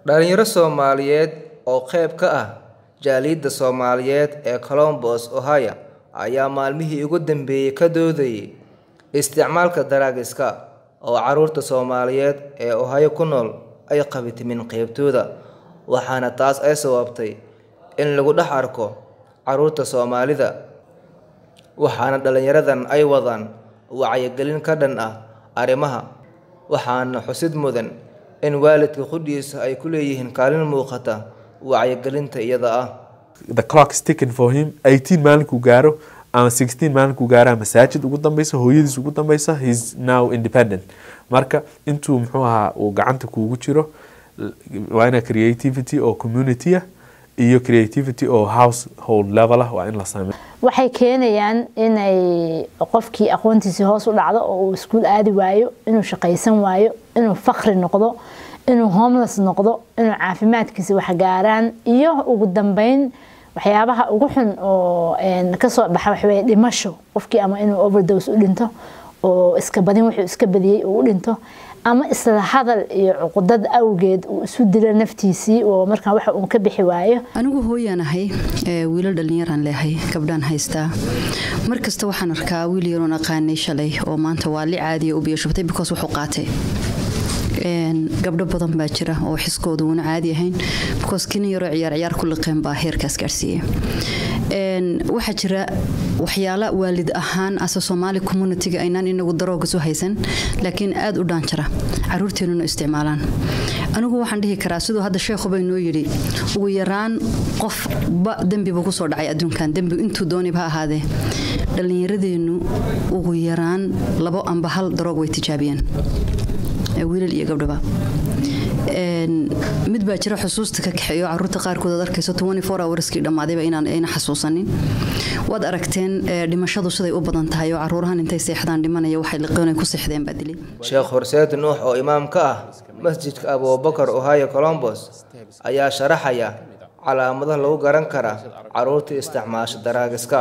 Dhalinyaro Soomaaliyeed oo qayb ka ah jaaliyadda Soomaaliyeed ee Columbus, Ohio ayaa maalmihii ugu dambeeyay ka doodayay isticmaalka daraagiska oo carruurta Soomaaliyeed ee Ohio ku nool ay qabatimeen qaybtooda, waxaana taas ay sababtay in lagu dhex arko carruurta Soomaalida, waxaana dhalinyaradan ay wadaan wacyigelin ka dhan ah arrimahan, waxaana xusid mudan in waalidka qudhiisa ay ku leeyihiin kaalin muuqata wacyigelinta iyada ah. the clock is ticking for him 18 maalinkuu gaaro ama 16 maalinkuu gaara masaajid ugu dambeysa hooyadiis ugu dambeysa he's now independent marka intuu muxuu ahaa uu gacanta kuugu jiro waa ina creativity oo community ah iyo creativity oo household level ah waa in la sameeyo waxay keenayaan inay qofkii aqoontiisii hoos u dhacdo oo uu iskuul aadi waayo inuu shaqaysan waayo inuu fakri noqdo inuu homeless noqdo inuu caafimaadkiisa waxgaaraan iyo ugu dambeyn waxyaabaha ugu xun oo kasoo dhaxa waxaweye dhimasho qofkii ama inuu overdose u dhinto oo iska badin wuxuu iska badiyey uu u dhinto ama isla hadal iyo cuqudad awgeed uu isu dilo naftiisii oo markaa waxa uu ka bixi waayo anigu hooyaan ahay wiilal dhallinyaraan leehay gabdhaan haystaa mar kasta waxaan arkaa wiil yaroon aqaanay shalay oo maanta waa li caadiya u biyashubtay because wuxuu qaatay gabdho badan baa jira oo xiskooda uuna caadi ahayn because kinin yaroo ciyaar ciyaar ku liqeen baa heerkaas gaarsiiyey waxaa jira waxyaala waalid ahaan ase soomaali communitiga aynaan inagu darooga soo haysan laakiin aada u dhaanjara caruurteenuna isticmaalaan anigu waxaan dhihi karaa siduu hadda sheekhuba inoo yidhi ugu yaraan qofba dembibu kusoo dhacay adduunkan dembi intuu doonib ha ahaadee dhallinyaradeennu ugu yaraan labo amba hal daroog way tijaabiyeen wiilal iyo gabdhaba mid baa jira xusuusta ka kaxeeyo caruurta qaarkood aad arkayso hourskii dhammaadayba inaan ayna xasuusanin waad aragteen dhimashadu siday u badan tahay oo caruurahan intay seexdaan dhimanaya waxay liqoonay ku seexdeen baa dilay Sheekh Horseed Nuux oo imaam ka ah masjidka Abubakar Ohio Columbus ayaa sharaxaya calaamadaha lagu garan kara caruurta isticmaasha daraagiska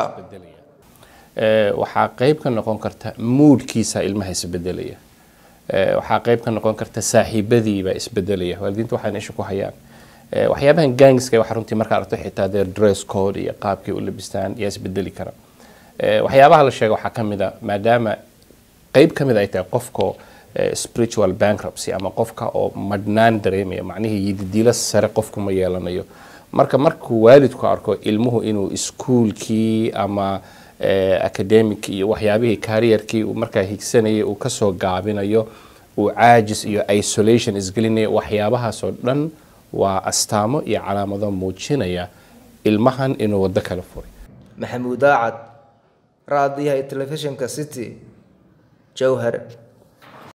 waxaa qayb ka noqon karta moodkiisa ilmaha isbedelaya waxaa qayb ka noqon karta saaxiibadiiba isbedelaya waalidiinta waxay isha ku hayaan waxyaabahan gangska waxa runtii markaa aragto xitaa dee dress code iyo qaabkay u labistaan yaa isbedeli kara waxyaabaha la sheega waxaa kamid a maadaama qayb kamid ay tahay qofka spiritual bankruptcy ama qofka oo madhnaan dareemaya macnihii yididiilo sare qofku ma yeelanayo marka markuu waalidku arko ilmuhu inuu iskuulkii ama academic iyo waxyaabihii kariyarkii uu markaa higsanayay uu kasoo gaabinayo uu caajis iyo isolation isgelinayo waxyaabahaasoo dhan waa astaamo iyo calaamado muujinaya ilmahan inuu waddo kala furay maxamuud daacad raadiyaha telefishinka city jowhar